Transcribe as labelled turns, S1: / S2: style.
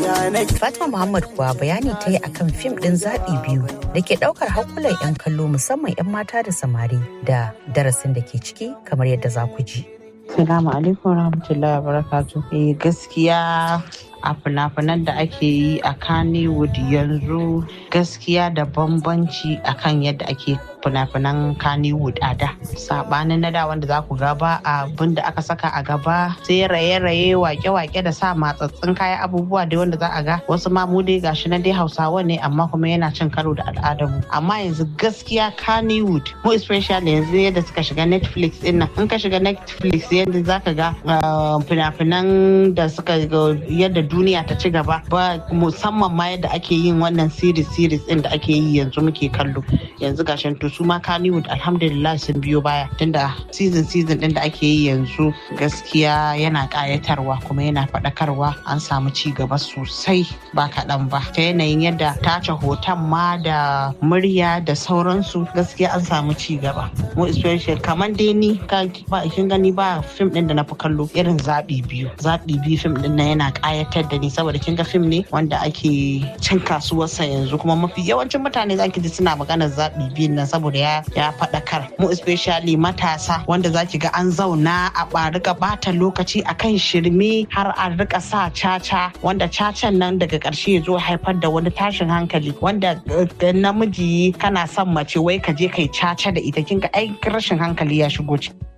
S1: Fatima Muhammad kuwa bayani ta yi akan fim ɗin zaɓi biyu da ke ɗaukar hankulan 'yan kallo musamman 'yan mata da samari da darasin da ke ciki kamar yadda za ku ji.
S2: Salamu alaikum rahmatullahi barakatu. Eh gaskiya a fina-finan da ake yi a Kannywood yanzu gaskiya da bambanci akan yadda ake fina-finan Kannywood a da. Sabanin na da wanda za ku gaba abin da aka saka a gaba sai raye-raye wake-wake da sa matsatsin kayan abubuwa da wanda za a ga wasu ma mu dai gashi na dai Hausawa ne amma kuma yana cin karo da al'adarmu. Amma yanzu gaskiya Kannywood mu especially yanzu yadda suka shiga Netflix din nan in ka shiga Netflix yadda za ka ga fina-finan da suka yadda duniya ta ci gaba ba musamman ma yadda ake yin wannan series series din da ake yi yanzu muke kallo yanzu gashin to su ma Kannywood alhamdulillah sun biyo baya tunda season season din da ake yi yanzu gaskiya yana kayatarwa kuma yana faɗakarwa an samu ci gaba sosai ba kaɗan ba ta yanayin yadda tace hoton ma da murya da sauransu gaskiya an samu ci gaba mu especially kamar dai ni ba kin gani ba fim din da na fi kallo irin zaɓi biyu zaɓi biyu fim din nan yana ƙayatar da ni saboda kin ga fim ne wanda ake cin kasuwarsa yanzu kuma mafi yawancin mutane zaki ji suna maganar zaɓi biyun nan saboda ya ya faɗakar mu especially matasa wanda zaki ga an zauna a rika bata lokaci akan shirme har a rika sa caca wanda cacan nan daga ƙarshe ya zo haifar da wani tashin hankali wanda namiji kana son mace wai ka je kai caca da ita kin ga ai rashin hankali ya shigo ciki